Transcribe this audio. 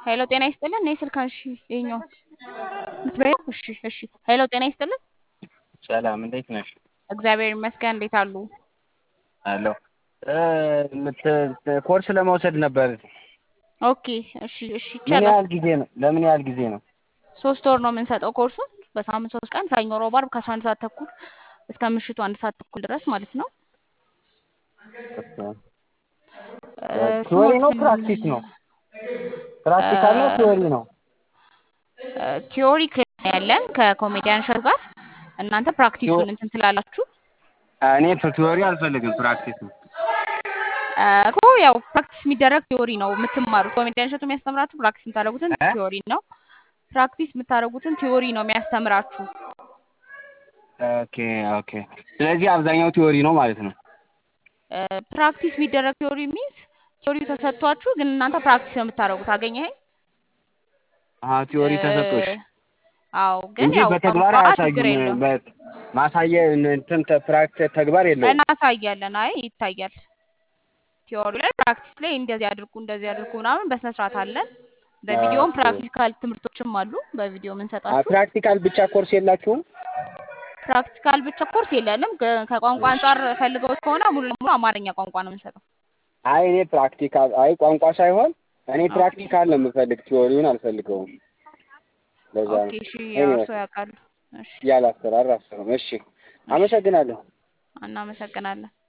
ሄሎ ጤና ይስጥልን። እኔ ስልክ እሺ፣ ይኸኛው ምትበይው? እሺ፣ እሺ። ሄሎ ጤና ይስጥልን። ሰላም እንዴት ነሽ? እግዚአብሔር ይመስገን። እንዴት አሉ? አሎ ኮርስ ለመውሰድ ነበር። ኦኬ፣ እሺ፣ እሺ። ምን ይቻላል። ያህል ጊዜ ነው? ለምን ያህል ጊዜ ነው? ሶስት ወር ነው የምንሰጠው ኮርሱን በሳምንት ሶስት ቀን ሰኞ፣ ሮብ፣ ዓርብ ከአስራ አንድ ሰዓት ተኩል እስከ ምሽቱ አንድ ሰዓት ተኩል ድረስ ማለት ነው። ቲዎሪ ነው ፕራክቲስ ነው? ፕራክቲካል ነው ቲዎሪ ነው? ቲዮሪ ክላስ ያለን ከኮሜዲያን እሸቱ ጋር እናንተ ፕራክቲሱን እንትን ትላላችሁ እኔ ቲዎሪ አልፈልግም ፕራክቲስ ነው። እኮ ያው ፕራክቲስ የሚደረግ ቲዮሪ ነው የምትማሩት። ኮሜዲያን እሸቱ የሚያስተምራችሁ ፕራክቲስ የምታደርጉትን እ? ቲዮሪ ነው። ፕራክቲስ የምታደርጉትን ቲዮሪ ነው የሚያስተምራችሁ። ኦኬ ኦኬ። ስለዚህ አብዛኛው ቲዎሪ ነው ማለት ነው። ፕራክቲስ የሚደረግ ቲዮሪ ሚንስ ቲዮሪው ተሰጥቷችሁ ግን እናንተ ፕራክቲስ ነው የምታደርጉት። አገኘኸኝ? አሀ ቲዎሪ ተሰጥቶሽ አዎ፣ ግን እንጂ ያው በተግባር ቋንቋ ችግር አያሳዩም። የለውም። በ- ማሳየ እንትን ፕራክቲስ ተግባር የለውም። እናሳያለን። አይ ይታያል። ቲዮሪ ላይ ፕራክቲስ ላይ እንደዚህ አድርጉ እንደዚህ አድርጉ ምናምን በስነ ስርዓት አለን። በቪዲዮም ኦኬ። ፕራክቲካል ትምህርቶችም አሉ። በቪዲዮ አ የምንሰጣችሁ ፕራክቲካል ብቻ ኮርስ የላችሁም? ፕራክቲካል ብቻ ኮርስ የለንም። ከ- ከቋንቋ አንጻር ፈልገውት ከሆነ ሙሉ ለሙሉ አማርኛ ቋንቋ ነው የምንሰጠው። አይ እኔ ፕራክቲካል አይ ቋንቋ ሳይሆን እኔ ፕራክቲካል ነው የምፈልግ፣ ቲዎሪውን አልፈልገውም። ለዛ ኦኬ ነው እሺ፣ እኔ ያው እርስዎ ያውቃሉ። እሺ፣ ያለ አሰራር አሰራም። እሺ፣ አመሰግናለሁ። እናመሰግናለን።